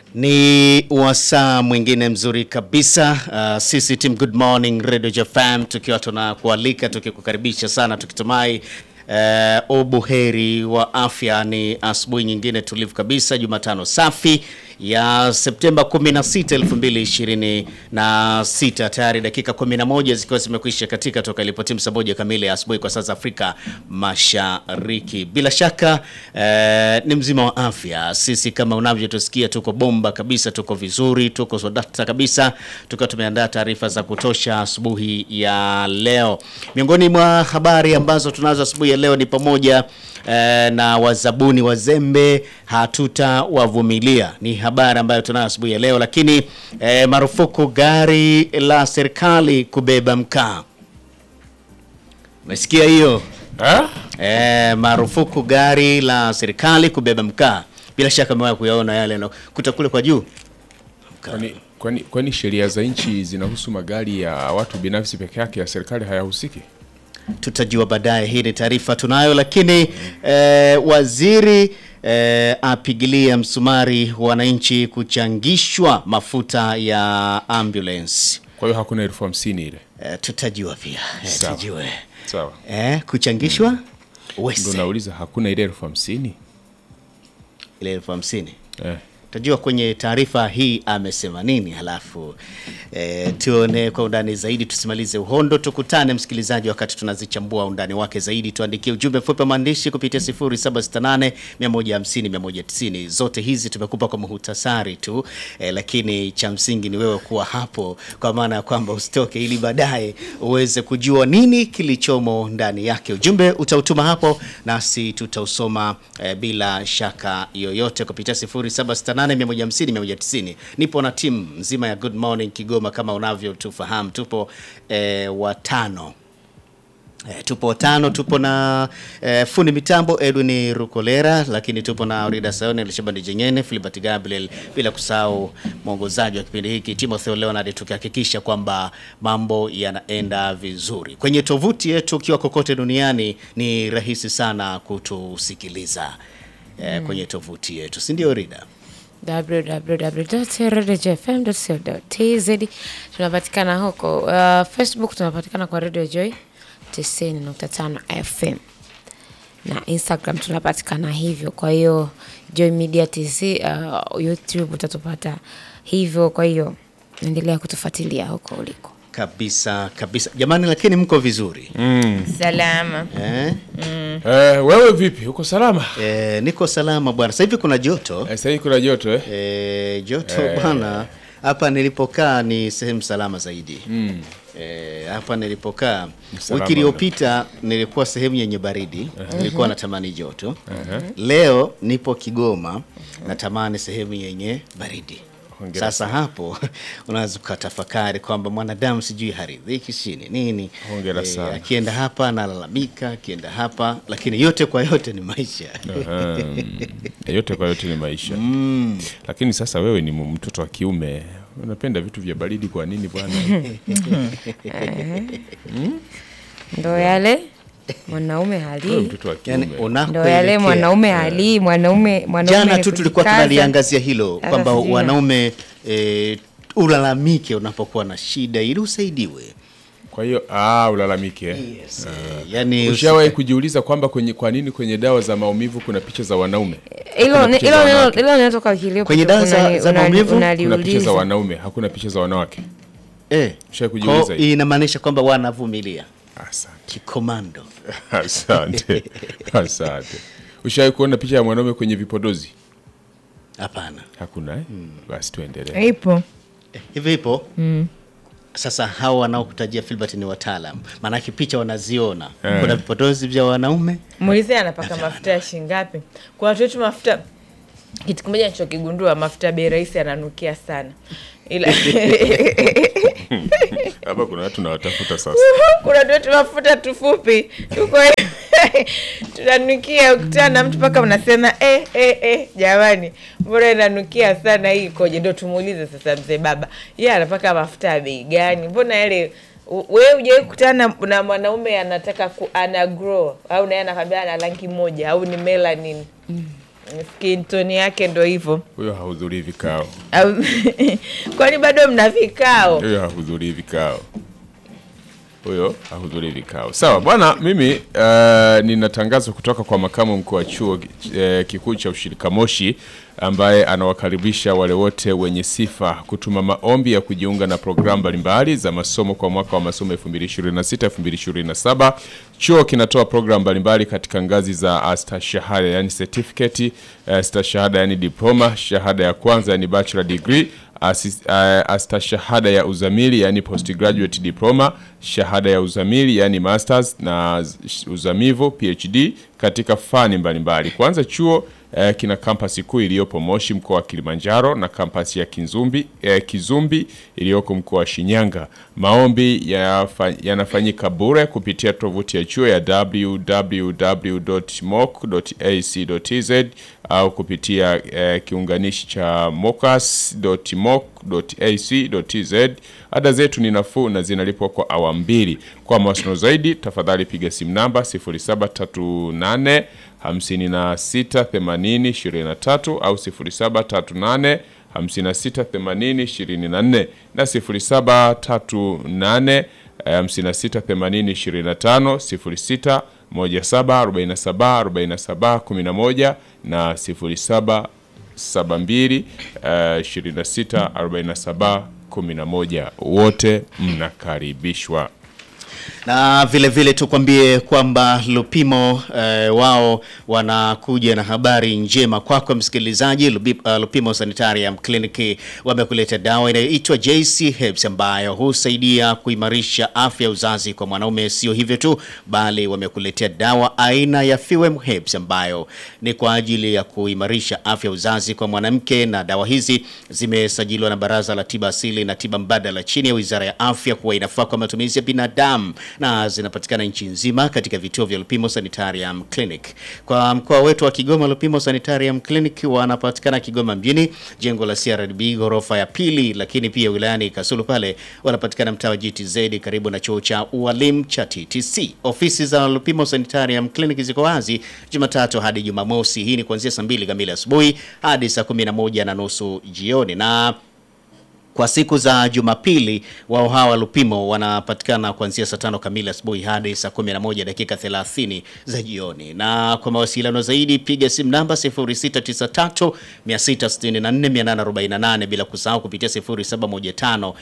Ni wasaa mwingine mzuri kabisa. Uh, sisi team Good Morning Radio JFM tukiwa tunakualika tukikukaribisha sana tukitumai uh, ubuheri wa afya. Ni asubuhi nyingine tulivu kabisa, Jumatano safi ya Septemba 16, 2026. Tayari dakika 11 zikiwa zimekwisha katika toka ilipotimu saa moja kamili ya asubuhi kwa saa za Afrika Mashariki. Bila shaka eh, ni mzima wa afya. Sisi kama unavyotusikia tuko bomba kabisa, tuko vizuri, tuko sodakta kabisa, tukiwa tumeandaa taarifa za kutosha asubuhi ya leo. Miongoni mwa habari ambazo tunazo asubuhi ya leo ni pamoja eh, na wazabuni wazembe hatutawavumilia, ni habari ambayo tunayo asubuhi ya leo. Lakini eh, marufuku gari la serikali kubeba mkaa, umesikia hiyo? Ha? Eh, marufuku gari la serikali kubeba mkaa. Bila shaka umewahi kuyaona yale yanakuta kule kwa juu. Kwani, kwani, kwani sheria za nchi zinahusu magari ya watu binafsi peke yake, ya serikali hayahusiki? Tutajua baadaye. Hii ni taarifa tunayo, lakini eh, waziri eh, apigilia msumari wananchi kuchangishwa mafuta ya ambulance. Kwa hiyo hakuna elfu hamsini ile. Eh, tutajua pia eh, Sawa. tujue Sawa, eh, kuchangishwa ndo wese nauliza, hakuna ile elfu hamsini ile elfu hamsini eh. Tajua kwenye taarifa hii amesema nini, halafu e, tuone kwa undani zaidi. Tusimalize uhondo, tukutane msikilizaji, wakati tunazichambua undani wake zaidi. Tuandikie ujumbe mfupi wa maandishi kupitia 0768 150 190. Zote hizi tumekupa kwa muhtasari tu e, lakini cha msingi ni wewe kuwa hapo, kwa maana ya kwamba usitoke, ili baadaye uweze kujua nini kilichomo ndani yake. Ujumbe utautuma hapo, nasi tutausoma e, bila shaka yoyote kupitia 0768 150 190. Nipo na timu nzima ya Good Morning Kigoma kama unavyotufahamu, tupo e, watano E, tupo watano, tupo na e, fundi mitambo Edwin Rukolera, lakini tupo na Rida Sayone, Lishabandi Jenyene, Filibert Gabriel, bila kusahau mwongozaji wa kipindi hiki Timothy Leonard, tukihakikisha kwamba mambo yanaenda vizuri. Kwenye tovuti yetu, ukiwa kokote duniani, ni rahisi sana kutusikiliza e, kwenye tovuti yetu, si ndio Rida? www.radiojfm.co.tz tunapatikana huko. Uh, Facebook tunapatikana kwa Radio Joy 90.5 FM na Instagram tunapatikana hivyo. Kwa hiyo Joy Media TZ, uh, YouTube utatupata hivyo. Kwa hiyo endelea kutufuatilia huko uliko. Kabisa kabisa, jamani, lakini mko vizuri Salama. eh? Eh, wewe vipi, uko salama? Eh, niko salama bwana. Sasa hivi kuna joto Eh, sasa hivi kuna joto eh? eh, joto bwana. Hapa nilipokaa ni sehemu salama zaidi eh, hapa nilipokaa Salama wiki iliyopita nilikuwa sehemu yenye baridi, nilikuwa natamani joto. Uh-huh. Leo nipo Kigoma, natamani sehemu yenye baridi. Hongera Sasa hapo unaweza ukatafakari kwamba mwanadamu sijui haridhiki chini nini, Hongera sana. akienda hapa analalamika, akienda hapa, lakini yote kwa yote ni maisha. Aha. Eh, yote kwa yote ni maisha lakini sasa wewe ni mtoto wa kiume unapenda vitu vya baridi kwa nini bwana Ndo yale mwanaume wewe halii, mtoto wa Yani, kiume ndo yale unakoelekea mwanaume halii, mwanaume mwanaume Jana ni tu tulikuwa kujikaza. tunaliangazia hilo Sasa kwamba sijui. wanaume e, ulalamike unapokuwa na shida ili usaidiwe. kwa hiyo ah, ulalamike eh. Yes, eh, yani ushawahi kujiuliza kwamba kwenye kwa nini kwenye dawa za maumivu kuna picha za wanaume Hilo Kuna ni- picha hilo za neno- wanawake. hilo linatoka wiki iliyopita. Kwenye dawa za- Unani- za unani- maumivu? kuna picha za unaliuliza. wanaume hakuna picha za wanawake eh, Ushawahi kwa kujiuliza hiyo? inamaanisha kwamba wanavumilia asante kikomando. asante asante ushawahi kuona picha ya mwanaume kwenye vipodozi Hapana, hakuna eh? basi tuendelee Ipo. Eh, hivi ipo sasa. Hao wanaokutajia Filbert ni wataalam, maanake picha wanaziona. Eh. Kuna vipodozi vya wanaume Muulize anapaka mafuta ya shilingi ngapi? Kwa watu wetu mafuta, kitu kimoja nilichokigundua, mafuta ya bei rahisi yananukia sana, ila hapa kuna watu nawatafuta sasa kuna watu wetu mafuta tufupi tuko tunanukia, ukutana na mtu mpaka unasema eh, eh, eh, jamani, mbona inanukia sana hii ikoje? Ndo tumuulize sasa mzee baba, yeye anapaka mafuta ya bei gani? Mbona yale u- wewe hujawahi kukutana na- na mwanaume anataka ku, ana grow au naye anakwambia ana rangi moja au ni melanin skin tone yake ndo hivyo huyo hahudhurii vikao Au- kwani bado mna vikao huyo hahudhurii vikao huyo hahudhurii vikao sawa bwana mimi uh, nina tangazo kutoka kwa makamu mkuu wa chuo uh, kikuu cha ushirika moshi ambaye anawakaribisha wale wote wenye sifa kutuma maombi ya kujiunga na programu mbalimbali za masomo kwa mwaka wa masomo 2026 2027 chuo kinatoa programu mbalimbali katika ngazi za astashahada yani certificate uh, stashahada yani diploma shahada ya kwanza yani bachelor degree Asis- uh, astashahada ya uzamili yani postgraduate diploma, shahada ya uzamili yani masters na z- uzamivu PhD katika fani mbalimbali. Kwanza chuo eh, kina kampasi kuu iliyopo Moshi mkoa wa Kilimanjaro na kampasi ya Kizumbi, eh, Kizumbi iliyoko mkoa wa Shinyanga. Maombi yafa- yanafanyika bure kupitia tovuti ya chuo ya www.moc.ac.tz au kupitia eh, kiunganishi cha mocas.moc.ac.tz. Ada zetu ni nafuu na zinalipwa kwa awamu mbili. Kwa mawasiliano zaidi, tafadhali piga simu namba 0738 56 80 23 au 0738 56 80 24 na 0738 56 80 25 06 17 47 47 11 na 07 72 eh, 26 47 11 wote mnakaribishwa na vile vile tukwambie kwamba Lupimo eh, wao wanakuja na habari njema kwako msikilizaji. Lubi- uh, Lupimo Sanitarium Clinic wamekuleta dawa inayoitwa JC Herbs ambayo husaidia kuimarisha afya ya uzazi kwa mwanaume. Sio hivyo tu, bali wamekuletea dawa aina ya Fewem Herbs ambayo ni kwa ajili ya kuimarisha afya ya uzazi kwa mwanamke, na dawa hizi zimesajiliwa na Baraza la Tiba Asili na Tiba Mbadala chini ya Wizara ya Afya kuwa inafaa kwa matumizi ya binadamu na zinapatikana nchi nzima katika vituo vya Lupimo Sanitarium Clinic. Kwa mkoa wetu wa Kigoma, Lupimo Sanitarium Clinic wanapatikana Kigoma mjini, jengo la CRDB ghorofa ya pili, lakini pia wilayani Kasulu pale wanapatikana mtaa wa GTZ karibu na chuo cha ualimu cha TTC. Ofisi za Lupimo Sanitarium Clinic ziko wazi Jumatatu hadi Jumamosi. Hii ni kuanzia saa mbili kamili asubuhi hadi saa kumi na moja na nusu jioni na kwa siku za Jumapili wao hawa Lupimo wanapatikana kuanzia saa tano kamili asubuhi hadi saa 11 dakika 30 za jioni. Na kwa mawasiliano zaidi piga simu namba 0693 664 848 bila kusahau kupitia 0715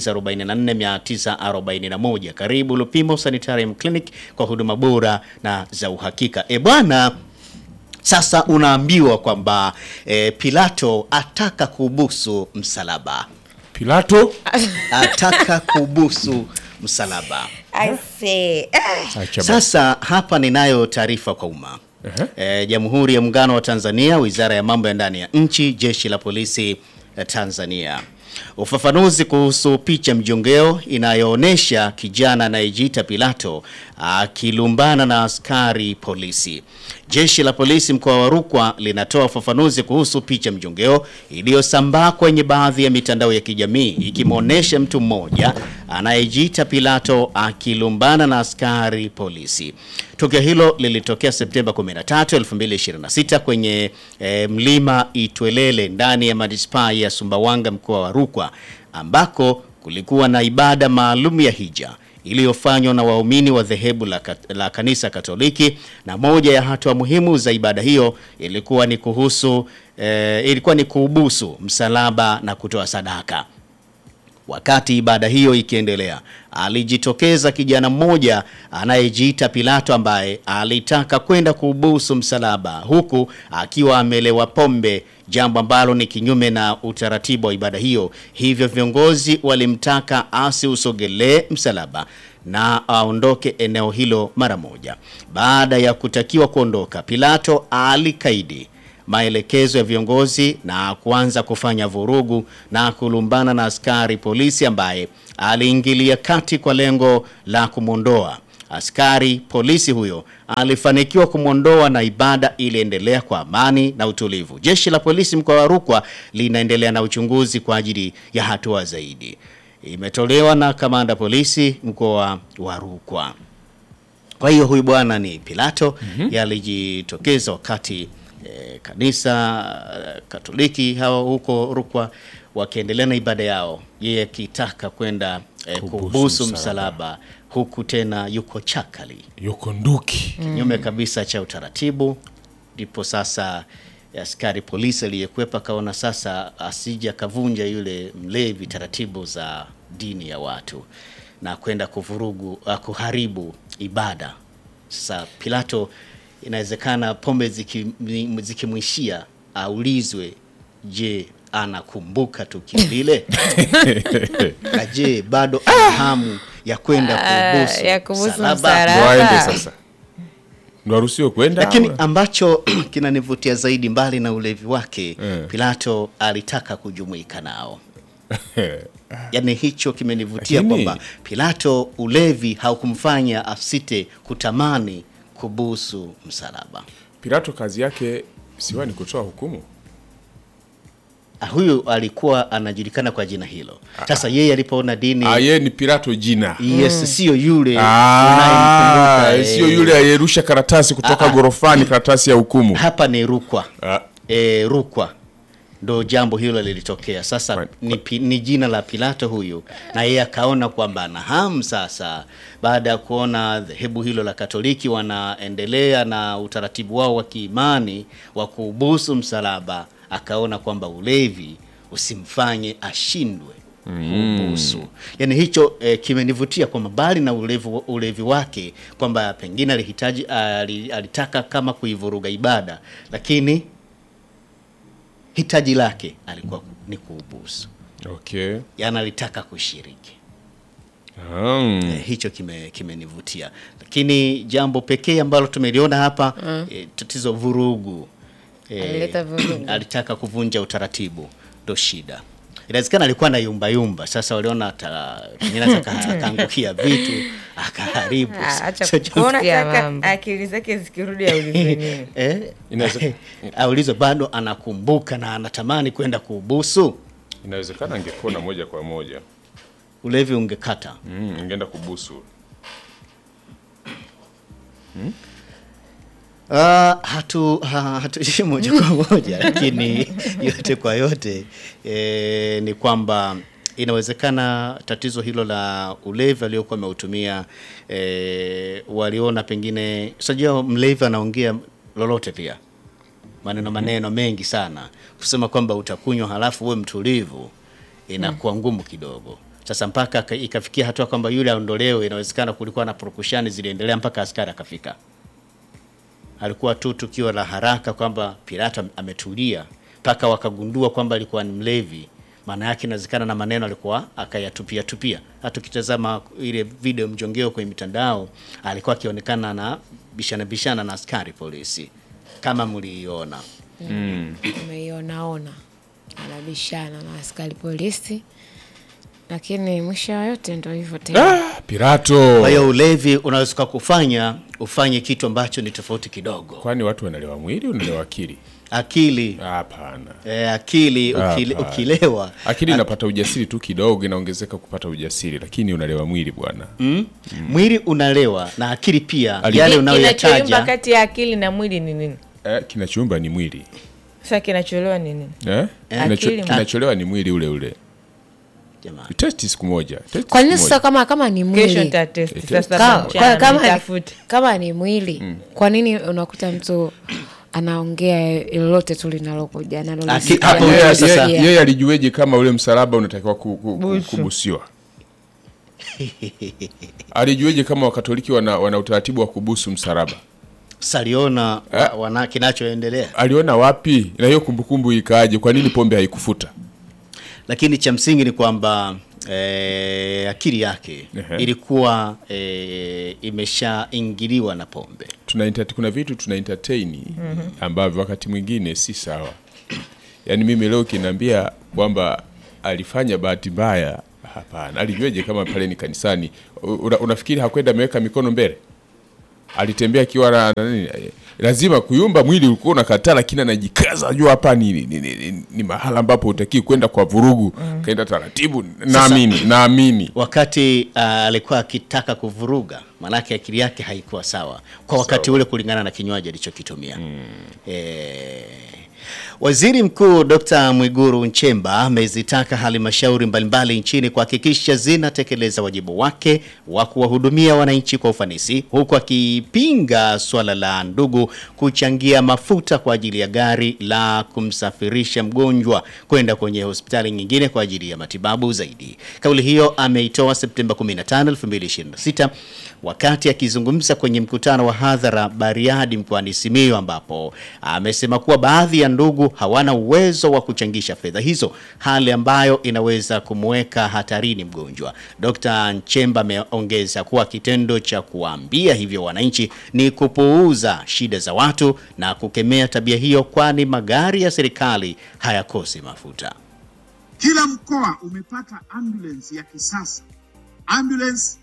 944 941. Karibu Lupimo Sanitarium Clinic kwa huduma bora na za uhakika. E bwana sasa unaambiwa kwamba e, Pilato ataka kubusu msalaba Pilato ataka kubusu msalaba. I say, ah, Acha basi. Sasa hapa ninayo taarifa kwa umma. E, Jamhuri ya Muungano wa Tanzania, Wizara ya Mambo ya Ndani ya Nchi, Jeshi la Polisi eh, Tanzania. Ufafanuzi kuhusu picha mjongeo inayoonyesha kijana anayejiita Pilato akilumbana na askari polisi. Jeshi la polisi mkoa wa Rukwa linatoa ufafanuzi kuhusu picha mjongeo iliyosambaa kwenye baadhi ya mitandao ya kijamii ikimwonyesha mtu mmoja anayejiita Pilato akilumbana na askari polisi. Tukio hilo lilitokea Septemba 13, 2026 kwenye eh, mlima Itwelele ndani ya manispaa ya Sumbawanga mkoa wa Rukwa ambako kulikuwa na ibada maalum ya hija iliyofanywa na waumini wa dhehebu la, kat- la kanisa Katoliki na moja ya hatua muhimu za ibada hiyo ilikuwa ni kuhusu eh, ilikuwa ni kuubusu msalaba na kutoa sadaka. Wakati ibada hiyo ikiendelea, alijitokeza kijana mmoja anayejiita Pilato ambaye alitaka kwenda kuubusu msalaba huku akiwa amelewa pombe, jambo ambalo ni kinyume na utaratibu wa ibada hiyo. Hivyo viongozi walimtaka asiusogelee msalaba na aondoke eneo hilo mara moja. Baada ya kutakiwa kuondoka, Pilato alikaidi maelekezo ya viongozi na kuanza kufanya vurugu na kulumbana na askari polisi ambaye aliingilia kati kwa lengo la kumwondoa. Askari polisi huyo alifanikiwa kumwondoa na ibada iliendelea kwa amani na utulivu. Jeshi la polisi mkoa wa Rukwa linaendelea na uchunguzi kwa ajili ya hatua zaidi. Imetolewa na kamanda polisi mkoa wa Rukwa. Kwa hiyo huyu bwana ni Pilato yalijitokeza wakati e, kanisa eh, Katoliki hawa huko Rukwa wakiendelea na ibada yao, yeye akitaka kwenda e, Kubusu kubusu msalaba. msalaba, huku tena yuko chakali yuko nduki kinyume kabisa cha utaratibu. Ndipo sasa askari polisi aliyekwepa akaona sasa asije akavunja yule mlevi taratibu za dini ya watu na kwenda kuvurugu uh, kuharibu ibada. Sasa Pilato, inawezekana pombe ziki- zikimwishia aulizwe, je, anakumbuka tukio lile? na je bado ana hamu ya kwenda kubusu ya kubusu msalaba? msalaba. ndo Hapa. aende sasa ndo aruhusiwe kwenda Lakini au? ambacho kinanivutia zaidi mbali na ulevi wake Eh. Pilato alitaka kujumuika nao. Yaani hicho kimenivutia Lakini- kwamba Pilato ulevi haukumfanya asite kutamani kubusu msalaba. Pilato kazi yake siwa ni kutoa hukumu Ah, Huyu alikuwa anajulikana kwa jina hilo. Sasa yeye alipoona dini Ah, yeye ni Pilato jina yes, sio yule Ah, unayemkumbuka, eh, sio yule aliyerusha karatasi kutoka Ah, ah. gorofani karatasi ya hukumu hapa ni Rukwa. Ah, e, Rukwa ndo jambo hilo lilitokea. Sasa Kwa- ni, pi- ni jina la Pilato huyu, na yeye akaona kwamba ana hamu sasa, baada ya kuona dhehebu hilo la Katoliki wanaendelea na utaratibu wao wa kiimani wa kuubusu msalaba, akaona kwamba ulevi usimfanye ashindwe kuubusu. Yaani hicho eh, kimenivutia kwamba mbali na ulevi, ulevi wake kwamba pengine alihitaji ali- alitaka kama kuivuruga ibada, lakini hitaji lake alikuwa ku- ni kuubusu, okay yaani alitaka kushiriki. um, Eh, hicho kime- kimenivutia, lakini jambo pekee ambalo tumeliona hapa eh, tatizo vurugu. Eh, Alileta vurugu. alitaka kuvunja utaratibu, ndo shida. Inawezekana alikuwa na yumba yumba, sasa waliona ata- pengine ataka- akaangukia vitu akaharibu. Ah, acha So, kusikia unataka mambo. akili zake zikirudi aulize nini eh, Inaweze- aulizwe bado anakumbuka na anatamani kwenda kubusu, inawezekana angekuona moja kwa moja ulevi ungekata. mm, ingeenda kubusu Uh, hatu ha- hatuishi moja kwa moja lakini yote kwa yote e, ni kwamba inawezekana tatizo hilo la ulevi aliokuwa ameutumia e, waliona pengine sajua mlevi anaongea lolote pia maneno maneno mengi sana kusema kwamba utakunywa halafu uwe mtulivu inakuwa ngumu kidogo sasa mpaka ka- ikafikia hatua kwamba yule aondolewe inawezekana kulikuwa na purukushani ziliendelea mpaka askari akafika alikuwa tu tukio la haraka kwamba Pilato am- ametulia mpaka wakagundua kwamba alikuwa ni mlevi. Maana yake inawezekana na maneno alikuwa akayatupia tupia. Hata ukitazama ile video mjongeo kwenye mitandao, alikuwa akionekana na bishana bishana na askari polisi kama mliiona. umeionaona anabishana na askari polisi, lakini mwisho wa yote ndo hivyo tena. ah, Pilato Kwa hiyo ulevi unaweza kufanya ufanye kitu ambacho ni tofauti kidogo. kwani watu wanalewa mwili unalewa akili Akili hapana eh, akili ukile, Hapana. ukilewa akili inapata ujasiri tu kidogo inaongezeka kupata ujasiri lakini unalewa mwili bwana mm, mwili unalewa na akili pia Ali- yale Ki- kinachoimba unayoyataja kati ya akili na mwili ni nini eh, kinachoumba ni mwili sasa kinacholewa ni nini eh? Kinacho- Akili- kinacholewa ni mwili ule ule jamani. testi siku moja testi Kwa nini siku sasa moja. kama kama ni kesho mwili nitatesti Eh, sasa Ka- mchana kwa- kama, nitafute. kama ni mwili kwa nini unakuta mtu anaongea lolote tu linalokuja Aki- analolisikia, hapo Yeye- wewe sasa- yeye- yeye alijueje kama ule msalaba unatakiwa ku, ku, ku, kubusiwa alijueje kama wakatoliki wana, wana utaratibu wa kubusu msalaba saliona wa, wana kinachoendelea aliona wapi na hiyo kumbukumbu ikaaje kwa nini pombe haikufuta lakini cha msingi ni kwamba eh, akili yake Ehe. ilikuwa eh, imeshaingiliwa na pombe tuna entertain- kuna vitu tuna entertain ambavyo wakati mwingine si sawa yaani mimi leo kinaambia kwamba alifanya bahati mbaya hapana alijueje kama pale ni kanisani U- una, unafikiri hakwenda ameweka mikono mbele alitembea akiwa na na nini eh, lazima kuyumba mwili ulikuwa unakataa lakini anajikaza ajua hapa ni, ni, ni, ni, ni mahala ambapo utakii kwenda kwa vurugu kaenda taratibu naamini naamini wakati uh, alikuwa akitaka kuvuruga, maanake akili yake haikuwa sawa kwa wakati ule, kulingana na kinywaji alichokitumia eh, Waziri Mkuu Dr. Mwiguru Nchemba amezitaka halmashauri mbalimbali nchini kuhakikisha zinatekeleza wajibu wake wa kuwahudumia wananchi kwa ufanisi, huku akipinga suala la ndugu kuchangia mafuta kwa ajili ya gari la kumsafirisha mgonjwa kwenda kwenye hospitali nyingine kwa ajili ya matibabu zaidi. Kauli hiyo ameitoa Septemba 15, 2026 wakati akizungumza kwenye mkutano wa hadhara Bariadi mkoani Simiyu ambapo amesema kuwa baadhi ya ndugu hawana uwezo wa kuchangisha fedha hizo, hali ambayo inaweza kumweka hatarini mgonjwa. Dr. Nchemba ameongeza kuwa kitendo cha kuwaambia hivyo wananchi ni kupuuza shida za watu na kukemea tabia hiyo, kwani magari ya serikali hayakosi mafuta. Kila mkoa umepata ambulance ya kisasa. Ambulance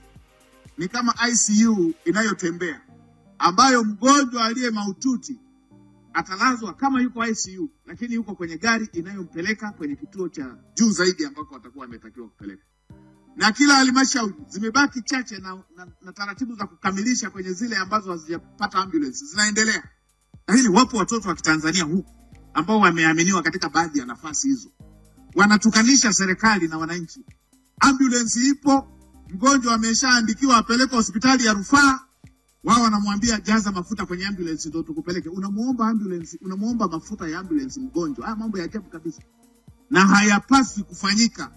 ni kama ICU inayotembea ambayo mgonjwa aliye mahututi atalazwa kama yuko ICU, lakini yuko kwenye gari inayompeleka kwenye kituo cha juu zaidi ambako watakuwa wametakiwa kupeleka. Na kila halmashauri zimebaki chache na, na, na taratibu za kukamilisha kwenye zile ambazo hazijapata ambulance zinaendelea, lakini wapo watoto wa Kitanzania huku ambao wameaminiwa katika baadhi ya nafasi hizo wanatukanisha serikali na wananchi. Ambulance ipo, mgonjwa ameshaandikiwa apeleke hospitali ya rufaa, wao wanamwambia jaza mafuta kwenye ambulance ndio tukupeleke. Unamuomba ambulance, unamuomba mafuta ya ambulance mgonjwa. Haya mambo ya ajabu kabisa, na hayapaswi kufanyika.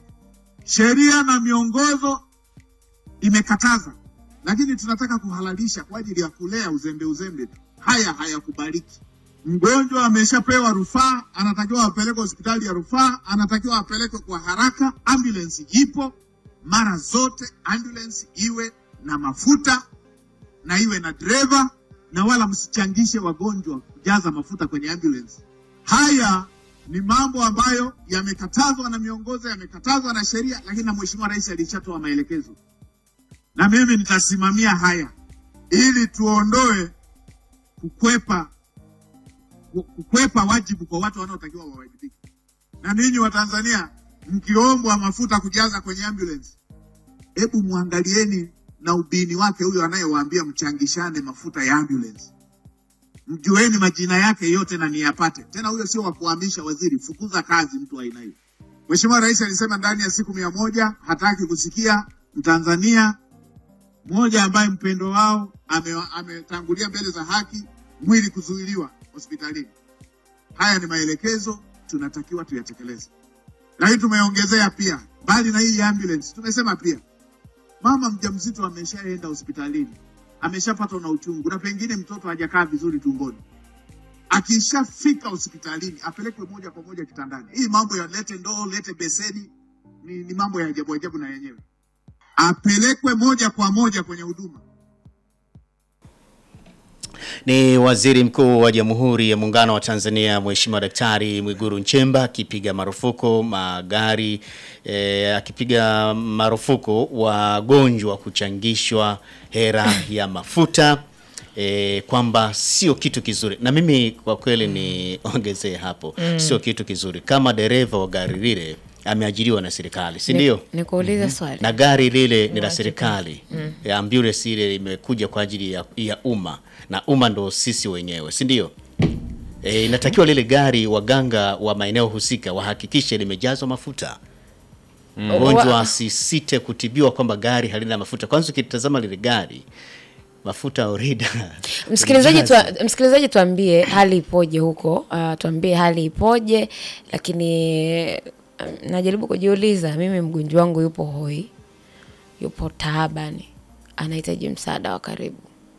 Sheria na miongozo imekataza, lakini tunataka kuhalalisha kwa ajili ya kulea uzembe uzembe tu. Haya hayakubaliki. Mgonjwa ameshapewa rufaa, anatakiwa apelekwe hospitali ya rufaa, anatakiwa apelekwe kwa haraka. Ambulance ipo mara zote, ambulance iwe na mafuta na iwe na dereva, na wala msichangishe wagonjwa kujaza mafuta kwenye ambulance. Haya ni mambo ambayo yamekatazwa na miongozo, yamekatazwa na sheria, lakini na Mheshimiwa Rais alishatoa maelekezo, na mimi nitasimamia haya ili tuondoe kukwepa kukwepa wajibu kwa watu wanaotakiwa wawajibike. Na ninyi wa Tanzania mkiombwa mafuta kujaza kwenye ambulance, hebu mwangalieni na ubini wake huyo anayewaambia mchangishane mafuta ya ambulance, mjueni majina yake yote na niyapate. Tena huyo sio wa kuhamisha waziri, fukuza kazi mtu wa aina hiyo. Mheshimiwa Rais alisema ndani ya siku mia moja hataki kusikia Mtanzania mmoja ambaye mpendo wao ame- ametangulia mbele za haki mwili kuzuiliwa hospitalini. Haya ni maelekezo tunatakiwa tuyatekeleze, lakini tumeongezea pia, mbali na hii ambulance, tumesema pia mama mjamzito ameshaenda hospitalini, ameshapatwa na uchungu na pengine mtoto hajakaa vizuri tumboni, akishafika hospitalini apelekwe moja kwa moja kitandani. Hii mambo ya lete ndoo, lete beseni ni, ni mambo ya ajabu ajabu na yenyewe, apelekwe moja kwa moja kwenye huduma. Ni Waziri Mkuu wa Jamhuri ya Muungano wa Tanzania Mheshimiwa Daktari Mwiguru Nchemba akipiga marufuku magari eh, akipiga marufuku wagonjwa kuchangishwa hera ya mafuta eh, kwamba sio kitu kizuri, na mimi kwa kweli niongezee hapo, sio kitu kizuri kama dereva wa gari lile ameajiriwa na serikali, si ndio? Nikuulize swali. na gari lile ni la serikali ya ambulance ile imekuja kwa ajili ya, ya umma na umma ndo sisi wenyewe si ndio? E, inatakiwa lile gari waganga wa maeneo husika wahakikishe limejazwa mafuta mgonjwa Wa- asisite kutibiwa kwamba gari halina mafuta. Kwanza ukitazama lile gari mafuta orida Msikilizaji tua, msikilizaji tuambie hali ipoje huko. Uh, tuambie hali ipoje, lakini um, najaribu kujiuliza mimi, mgonjwa wangu yupo hoi, yupo taabani, anahitaji msaada wa karibu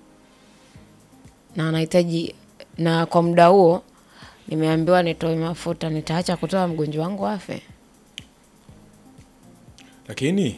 na anahitaji na kwa muda huo nimeambiwa nitoe mafuta, nitaacha kutoa mgonjwa wangu afe? lakini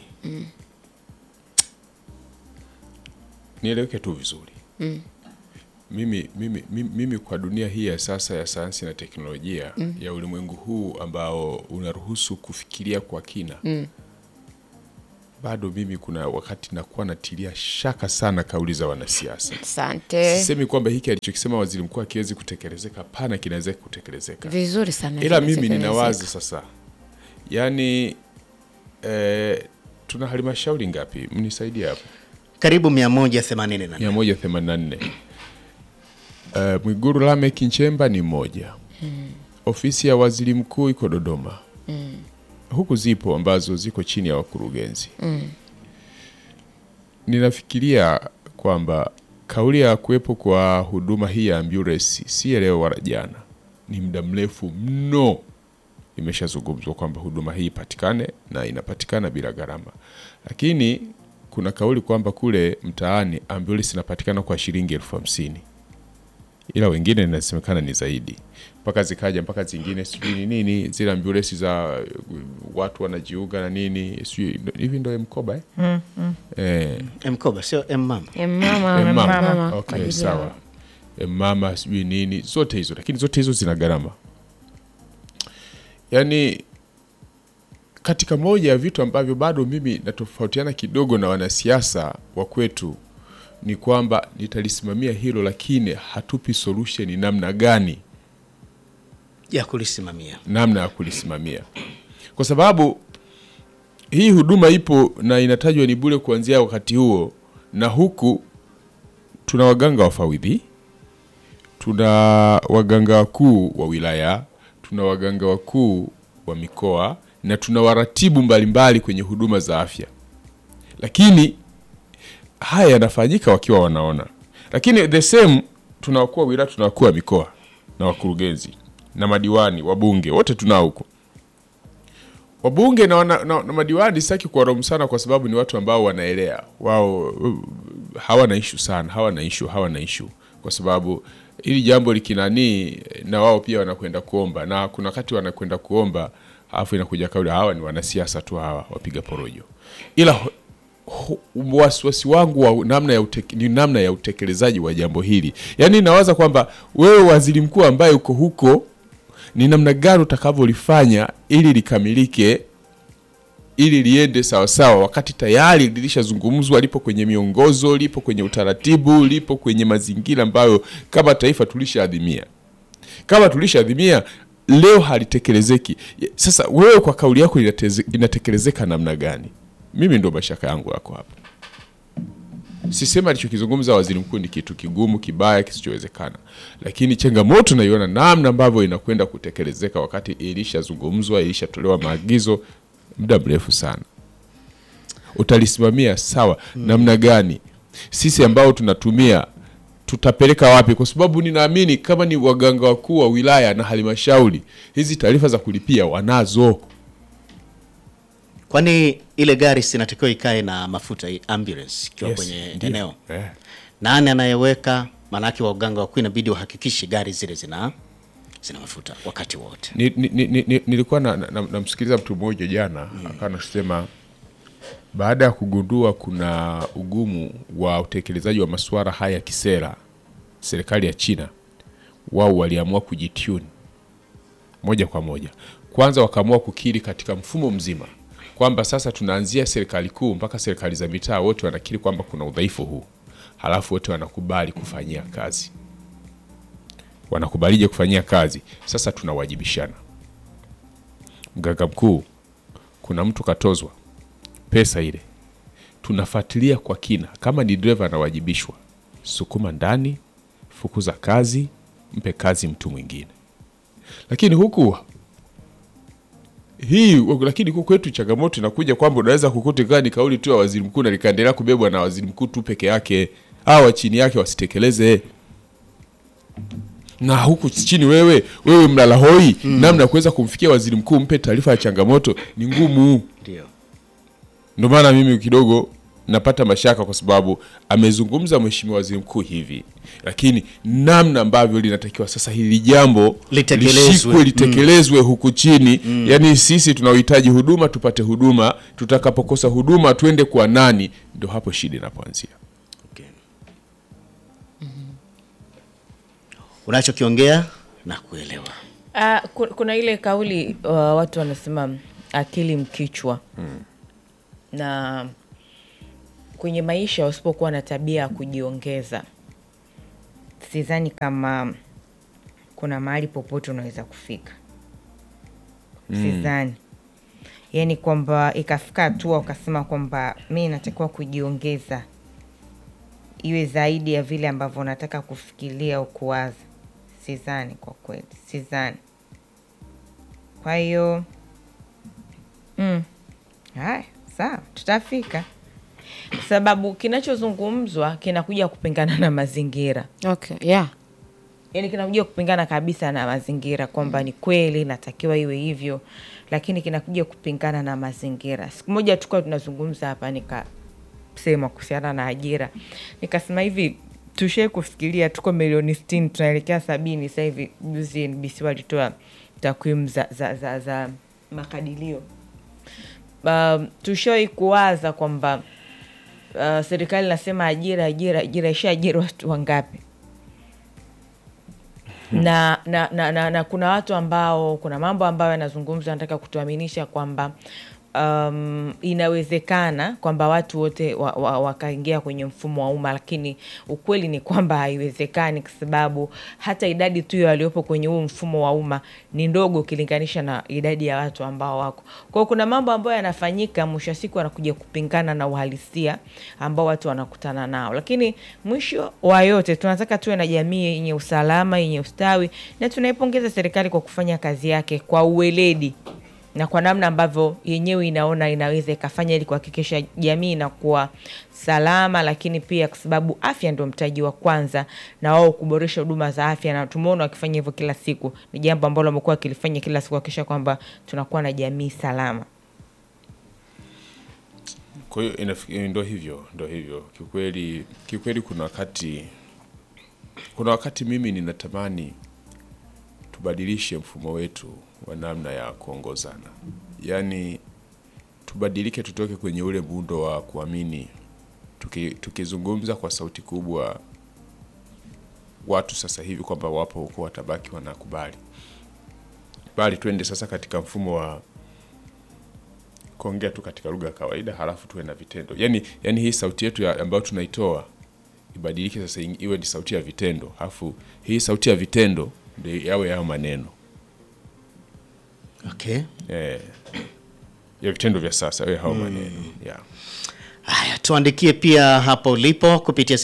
nieleweke tu vizuri mimi, mimi, mimi, mimi kwa dunia hii ya sasa ya sayansi na teknolojia ya ulimwengu huu ambao unaruhusu kufikiria kwa kina bado mimi kuna wakati nakuwa natilia shaka sana kauli za wanasiasa. Asante. Sisemi kwamba hiki alichokisema waziri mkuu akiwezi kutekelezeka, hapana, kinaweza kutekelezeka, Vizuri sana. ila mimi vinatekelezeka. ninawazi sasa, yaani eh, tuna halmashauri ngapi? Mnisaidie hapo. Karibu 184. 184. Uh, Mwiguru Lameck Nchemba ni moja. Ofisi ya waziri mkuu iko Dodoma. Huku zipo ambazo ziko chini ya wakurugenzi. Ninafikiria kwamba kauli ya kuwepo kwa huduma hii ya ambulance si ya leo wala jana, ni muda mrefu mno imeshazungumzwa kwamba huduma hii ipatikane na inapatikana bila gharama, lakini kuna kauli kwamba kule mtaani ambulance inapatikana kwa shilingi elfu hamsini ila wengine inasemekana ni zaidi, mpaka zikaja mpaka zingine sijui ni nini zile ambulance za uh, watu wanajiunga na nini sijui hivi ndo mkoba eh? Eh, Mkoba sio mama. Eh, mama, Eh, mama. mama, kwa Okay, ajili sawa. ya- Eh, mama sijui nini zote hizo, lakini zote hizo zina gharama. Yaani katika moja ya vitu ambavyo bado mimi natofautiana kidogo na wanasiasa wa kwetu ni kwamba nitalisimamia hilo, lakini hatupi solution ni namna gani ya kulisimamia. namna ya kulisimamia, kwa sababu hii huduma ipo na inatajwa ni bure kuanzia wakati huo, na huku tuna waganga wafawidhi, tuna waganga wakuu wa wilaya, tuna waganga wakuu wa mikoa na tuna waratibu mbalimbali kwenye huduma za afya, lakini haya yanafanyika wakiwa wanaona, lakini the same tuna wakuu wa wilaya, tuna wakuu wa mikoa na wakurugenzi na madiwani, wabunge wote tunao huko. Wabunge na, wana, na, na madiwani sitaki kuwaraumu sana, kwa sababu ni watu ambao wanaelea wao, uh, hawana ishu sana, hawana ishu, hawana ishu kwa sababu ili jambo likinanii, na wao pia wanakwenda kuomba, na kuna wakati wanakwenda kuomba, alafu inakuja kauli hawa ni wanasiasa tu, hawa wapiga porojo, ila ho- ho- wasiwasi wangu wa namna ya uteke, ni namna ya utekelezaji wa jambo hili. Yaani nawaza kwamba wewe waziri mkuu ambaye uko huko, ni namna gani utakavyolifanya ili likamilike, ili liende sawasawa, wakati tayari lilishazungumzwa, lipo kwenye miongozo, lipo kwenye utaratibu, lipo kwenye mazingira ambayo kama taifa tulishaadhimia kama tulishaadhimia leo halitekelezeki. Sasa wewe kwa kauli yako inateze- inatekelezeka namna gani? Mimi ndo mashaka yangu yako hapa. Sisema alichokizungumza waziri mkuu ni kitu kigumu kibaya kisichowezekana, lakini changamoto naiona namna ambavyo inakwenda kutekelezeka, wakati ilishazungumzwa, ilishatolewa maagizo muda mrefu sana. Utalisimamia sawa namna gani? Sisi ambao tunatumia tutapeleka wapi? Kwa sababu ninaamini kama ni waganga wakuu wa wilaya na halmashauri, hizi taarifa za kulipia wanazo. Kwani ile gari sinatakiwa ikae na mafuta hii ambulance ikiwa Yes, kwenye ndio. eneo. Eh. Nani anayeweka? Maanake waganga wakuu inabidi wahakikishe gari zile zina zina mafuta wakati wote. Ni, ni, ni, ni, nilikuwa namsikiliza na, na namsikiliza mtu mmoja jana akawa anasema baada ya kugundua kuna ugumu wa utekelezaji wa masuala haya ya kisera, serikali ya China wao waliamua kujitune moja kwa moja. Kwanza wakaamua kukiri katika mfumo mzima kwamba sasa tunaanzia serikali kuu mpaka serikali za mitaa, wote wanakiri kwamba kuna udhaifu huu, halafu wote wanakubali kufanyia kazi. Wanakubalije kufanyia kazi? Sasa tunawajibishana. Mganga mkuu, kuna mtu katozwa pesa ile, tunafuatilia kwa kina. Kama ni dereva anawajibishwa, sukuma ndani, fukuza kazi, mpe kazi mtu mwingine. Lakini huku hii lakini huku kwetu changamoto inakuja kwamba unaweza kukuta ikawa ni kauli tu ya waziri mkuu na likaendelea kubebwa na waziri mkuu tu peke yake, hawa chini yake wasitekeleze na huku chini wewe wewe mlala hoi namna ya kuweza kumfikia waziri mkuu mpe taarifa ya changamoto ni ngumu. Ndio. Ndio maana mimi kidogo napata mashaka kwa sababu amezungumza mheshimiwa waziri mkuu hivi, lakini namna ambavyo linatakiwa sasa hili jambo Litekelezwe. lishikwe litekelezwe huku chini yani sisi tunaohitaji huduma tupate huduma, tutakapokosa huduma tuende kwa nani? Ndio hapo shida inapoanzia. Okay. Unachokiongea na kuelewa. Ah, ku- kuna ile kauli uh, watu wanasema akili mkichwa na kwenye maisha usipokuwa na tabia ya kujiongeza sidhani kama kuna mahali popote unaweza kufika sidhani yaani kwamba ikafika hatua ukasema kwamba mi natakiwa kujiongeza iwe zaidi ya vile ambavyo nataka kufikiria au kuwaza sidhani kwa kweli sidhani kwa hiyo mm, haya sawa tutafika kwa sababu kinachozungumzwa kinakuja kupingana na mazingira okay yeah yani kinakuja kupingana kabisa na mazingira kwamba ni kweli natakiwa iwe hivyo lakini kinakuja kupingana na mazingira siku moja tukuwa tunazungumza hapa nikasema kuhusiana na ajira nikasema hivi tushai kufikiria tuko milioni sitini tunaelekea sabini sasa hivi juzi nbc walitoa takwimu za, za, za, za makadirio um, tushawai kuwaza kwamba uh, serikali nasema ajira ajira ajira ishaajiri watu wangapi na, na, na, na, na kuna watu ambao kuna mambo ambayo yanazungumzwa anataka kutuaminisha kwamba um, inawezekana kwamba watu wote wa, wa, wakaingia kwenye mfumo wa umma lakini ukweli ni kwamba haiwezekani kwa sababu hata idadi tu ya waliopo kwenye huu mfumo wa umma ni ndogo ukilinganisha na idadi ya watu ambao wako kwao kuna mambo ambayo yanafanyika mwisho wa siku anakuja kupingana na uhalisia ambao watu wanakutana nao lakini mwisho wa yote tunataka tuwe na jamii yenye usalama yenye ustawi na tunaipongeza serikali kwa kufanya kazi yake kwa uweledi na kwa namna ambavyo yenyewe inaona inaweza ikafanya ili kuhakikisha jamii inakuwa salama, lakini pia kwa sababu afya ndio mtaji wa kwanza, na wao kuboresha huduma za afya, na tumeona wakifanya hivyo kila siku. Ni jambo ambalo wamekuwa wakilifanya kila siku, kuhakikisha kwamba tunakuwa na jamii salama. Kwa hiyo inafi- ndo hivyo ndo hivyo kiukweli, kiukweli kuna wakati kuna wakati mimi ninatamani tubadilishe mfumo wetu wa namna ya kuongozana, yaani tubadilike, tutoke kwenye ule muundo wa kuamini tuki, tukizungumza kwa sauti kubwa watu sasa hivi kwamba wapo huko watabaki wanakubali, bali twende sasa katika mfumo wa kuongea tu katika lugha ya kawaida halafu tuwe na vitendo yani, yani hii sauti yetu ya, ambayo tunaitoa ibadilike sasa ing- iwe ni sauti ya vitendo halafu hii sauti ya vitendo ndio yawe yao maneno Okay. eh, ya vitendo vya sasa yawe hao maneno yeah. Haya, tuandikie pia hapo ulipo kupitia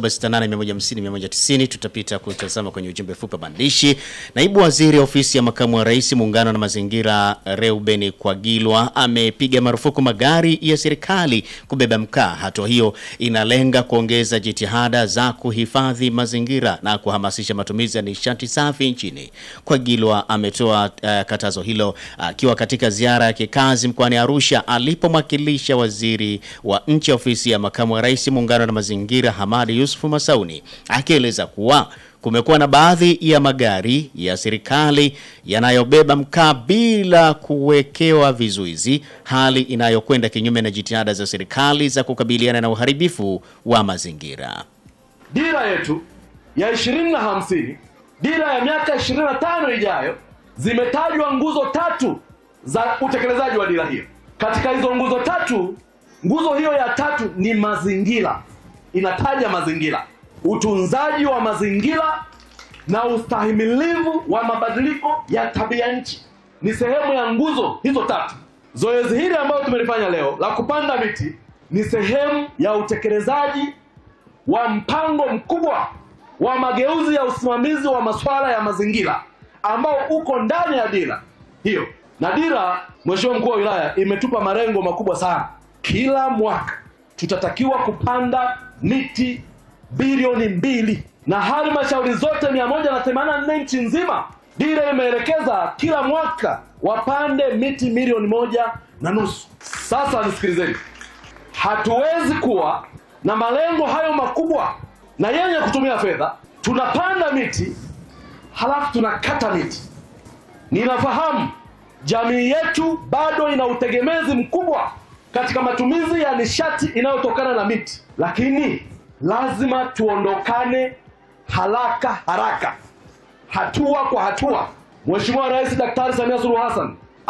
0768150190 tutapita kutazama kwenye ujumbe fupi wa maandishi. Naibu Waziri Ofisi ya Makamu wa Rais Muungano na Mazingira Reuben Kwagilwa amepiga marufuku magari ya serikali kubeba mkaa. Hatua hiyo inalenga kuongeza jitihada za kuhifadhi mazingira na kuhamasisha matumizi ya nishati safi nchini. Kwagilwa ametoa uh, katazo hilo akiwa katika ziara ya kikazi mkoani Arusha alipomwakilisha waziri wa nchi ofisi ya makamu wa rais muungano na mazingira Hamadi Yusufu Masauni akieleza kuwa kumekuwa na baadhi ya magari ya serikali yanayobeba mkaa bila kuwekewa vizuizi, hali inayokwenda kinyume na jitihada za serikali za kukabiliana na uharibifu wa mazingira. dira yetu ya ishirini na hamsini dira ya miaka ishirini na tano ijayo zimetajwa nguzo tatu za utekelezaji wa dira hiyo katika hizo nguzo tatu nguzo hiyo ya tatu ni mazingira inataja mazingira utunzaji wa mazingira na ustahimilivu wa mabadiliko ya tabia nchi ni sehemu ya nguzo hizo tatu zoezi hili ambalo tumelifanya leo la kupanda miti ni sehemu ya utekelezaji wa mpango mkubwa wa mageuzi ya usimamizi wa masuala ya mazingira ambao uko ndani ya dira hiyo. Na dira, Mheshimiwa mkuu wa wilaya, imetupa malengo makubwa sana. Kila mwaka tutatakiwa kupanda miti bilioni mbili na halmashauri zote 184 nchi nzima, dira imeelekeza kila mwaka wapande miti milioni moja na nusu. Sasa nisikilizeni, hatuwezi kuwa na malengo hayo makubwa na yenye kutumia fedha, tunapanda miti halafu tunakata miti. Ninafahamu jamii yetu bado ina utegemezi mkubwa katika matumizi ya nishati inayotokana na miti, lakini lazima tuondokane haraka haraka, hatua kwa hatua. Mheshimiwa Rais Daktari Samia Suluhu Hassan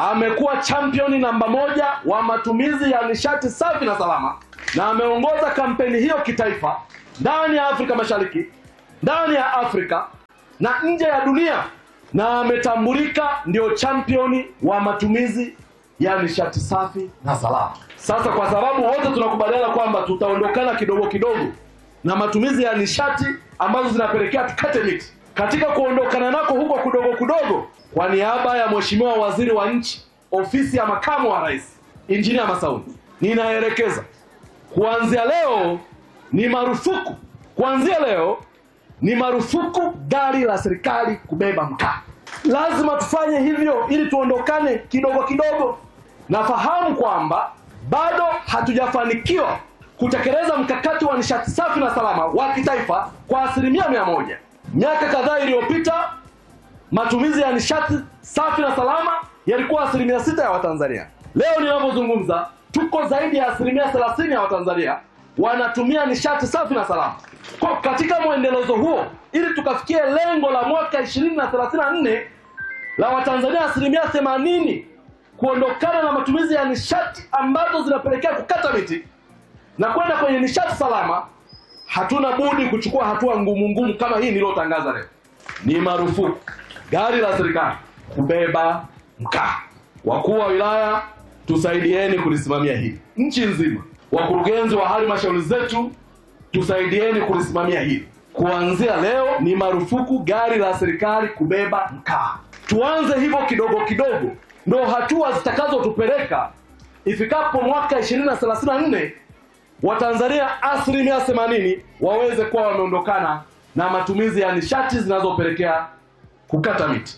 amekuwa championi namba moja wa matumizi ya nishati safi na salama, na ameongoza kampeni hiyo kitaifa ndani ya Afrika Mashariki, ndani ya Afrika na nje ya dunia, na ametambulika ndio championi wa matumizi ya nishati safi na salama. Sasa kwa sababu wote tunakubaliana kwamba tutaondokana kidogo kidogo na matumizi ya nishati ambazo zinapelekea tukate miti, katika kuondokana nako huko kudogo kudogo, kwa niaba ya Mheshimiwa Waziri wa Nchi, Ofisi ya Makamu wa Rais, Injinia Masauni, ninaelekeza kuanzia leo ni marufuku, kuanzia leo ni marufuku gari la serikali kubeba mkaa. Lazima tufanye hivyo ili tuondokane kidogo kidogo. Nafahamu kwamba bado hatujafanikiwa kutekeleza mkakati wa nishati safi na salama wa kitaifa kwa asilimia mia moja. Miaka kadhaa iliyopita matumizi ya nishati safi na salama yalikuwa asilimia sita ya Watanzania. Leo ninavyozungumza, tuko zaidi ya asilimia thelathini ya Watanzania wanatumia nishati safi na salama. Kwa katika mwendelezo huo, ili tukafikie lengo la mwaka ishirini na thelathini na nne la Watanzania asilimia themanini kuondokana na matumizi ya nishati ambazo zinapelekea kukata miti na kwenda kwenye nishati salama, hatuna budi kuchukua hatua ngumu ngumu kama hii niliyotangaza leo. Ni marufuku gari la serikali kubeba mkaa. Wakuu wa wilaya, tusaidieni kulisimamia hili nchi nzima. Wakurugenzi wa halmashauri zetu, tusaidieni kulisimamia hili. Kuanzia leo ni marufuku gari la serikali kubeba mkaa. Tuanze hivyo kidogo kidogo, ndo hatua zitakazotupeleka ifikapo mwaka 2034 Watanzania asilimia 80 waweze kuwa wameondokana na matumizi ya nishati zinazopelekea kukata miti.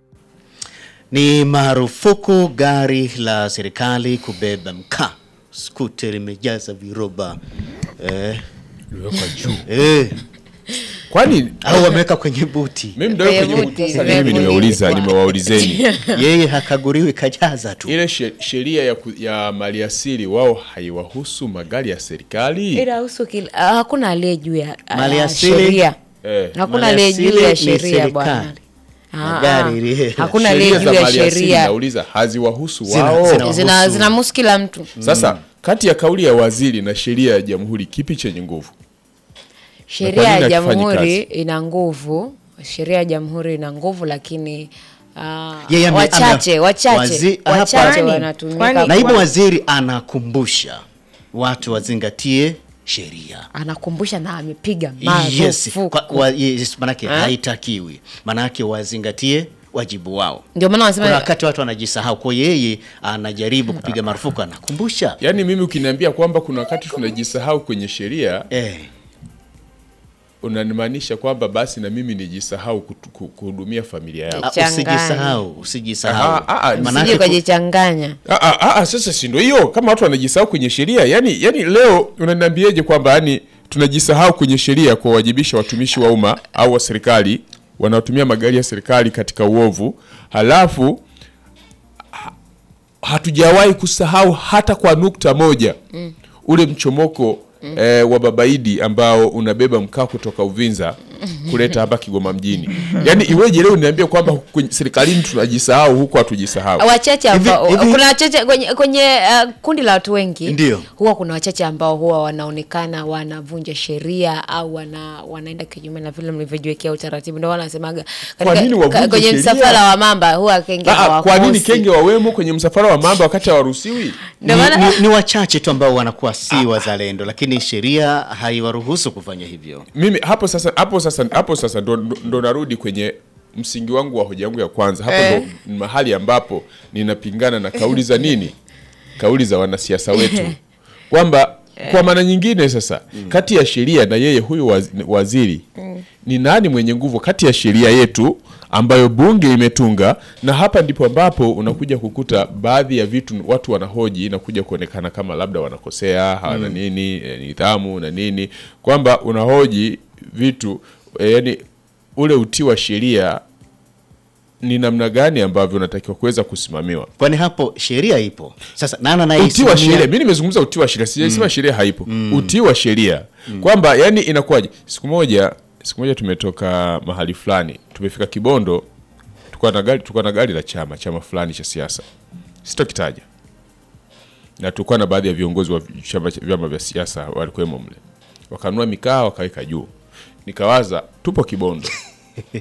Ni marufuku gari la serikali kubeba mkaa. Skuter imejaza viroba eh, Iliwekwa juu. eh, Kwani au wameweka kwenye buti. mimi ndio Kwenye kwenye buti, sasa mimi kwenye nimeuliza buti. nimewaulizeni Yeye hakaguriwi kajaza tu. ile she- sheria ya, ku- ya maliasili wao haiwahusu magari ya serikali ila husu kila ah, hakuna aliye juu ya ah, Maliasili- sheria eh. hakuna aliye juu Maliasili ya ni sheria bwana serikali. Ah, Magari ah. ile- hakuna sheria aliye za juu ya maliasili sheria nauliza haziwahusu Zina- wao zina- zina Wahusu. zinamuhusu kila mtu sasa kati ya kauli ya waziri na sheria ya jamhuri kipi chenye nguvu sheria nini ya hakifanyi jamhuri kazi? ina nguvu sheria ya jamhuri ina nguvu lakini ah, Yeye ame- wachache ame- wachache wazi- wachache hapa- wanatumika Kwani- Naibu kwa- waziri anakumbusha watu wazingatie sheria. anakumbusha na amepiga Yes, marufuku kwa, wa, yes manake Eh? haitakiwi. Manake wazingatie wajibu wao. ndio maana Kuna wanasema wakati watu wanajisahau, kwa yeye anajaribu kupiga marufuku, anakumbusha yaani mimi ukiniambia kwamba kuna wakati tunajisahau kwenye sheria eh, unanimaanisha kwamba basi na mimi nijisahau kutu- ku- kuhudumia familia yangu ah, Changanya. usijisahau, usijisahau. Aha, ah, ah, usije Manake ku- ukajichanganya Ah, ah, ah, ah, sasa si ndio hiyo kama watu wanajisahau kwenye sheria yani, yani leo unaniambiaje kwamba yani tunajisahau kwenye sheria kuwawajibisha watumishi wa umma au wa serikali wanaotumia magari ya serikali katika uovu halafu ha- hatujawahi kusahau hata kwa nukta moja mm. ule mchomoko mm. eh, wa babaidi ambao unabeba mkaa kutoka Uvinza kuleta hapa Kigoma mjini yaani iweje leo niambie kwamba kwenye serikalini tunajisahau huku hatujisahau wachache ambao Hivi- hivi- kuna wachache kwenye, kwenye uh, kundi la watu wengi Ndio. huwa kuna wachache ambao huwa wanaonekana wanavunja sheria au wana, wanaenda kinyume na vile mlivyojiwekea utaratibu ndio wanasemaga Kwa nini wavunje ka- kwenye sheria? msafara wa mamba huwa kenge Ah, ah, kwa nini hawakosi. kenge wawemo kwenye msafara wa mamba wakati hawaruhusiwi? Ndio ni, maana- ni, ni wachache tu ambao wanakuwa si wazalendo, lakini sheria haiwaruhusu kufanya hivyo. Mimi hapo sasa hapo sasa hapo sasa ndo, ndo, ndo narudi kwenye msingi wangu wa hoja yangu ya kwanza. Hapo Eh. ndo ni mahali ambapo ninapingana na kauli za nini? Kauli za wanasiasa wetu kwamba kwa maana nyingine sasa kati ya sheria na yeye huyu waz- waziri ni nani mwenye nguvu kati ya sheria yetu ambayo bunge imetunga na hapa ndipo ambapo unakuja kukuta baadhi ya vitu watu wanahoji na kuja kuonekana kama labda wanakosea hawana nini eh, nidhamu na nini kwamba unahoji vitu eh, yani ule utii wa sheria ni namna gani ambavyo unatakiwa kuweza kusimamiwa Kwani hapo sheria ipo sasa, nana na utii wa sheria mi nimezungumza utii wa sheria sijasema sheria haipo utii wa sheria kwamba yani inakuwaje siku moja siku moja tumetoka mahali fulani tumefika kibondo tulikuwa na gari tulikuwa na gari la chama chama fulani cha siasa sitokitaja na tulikuwa na baadhi ya viongozi wa chama vyama vya siasa walikuwemo mle wakanunua mikaa wakaweka juu nikawaza tupo kibondo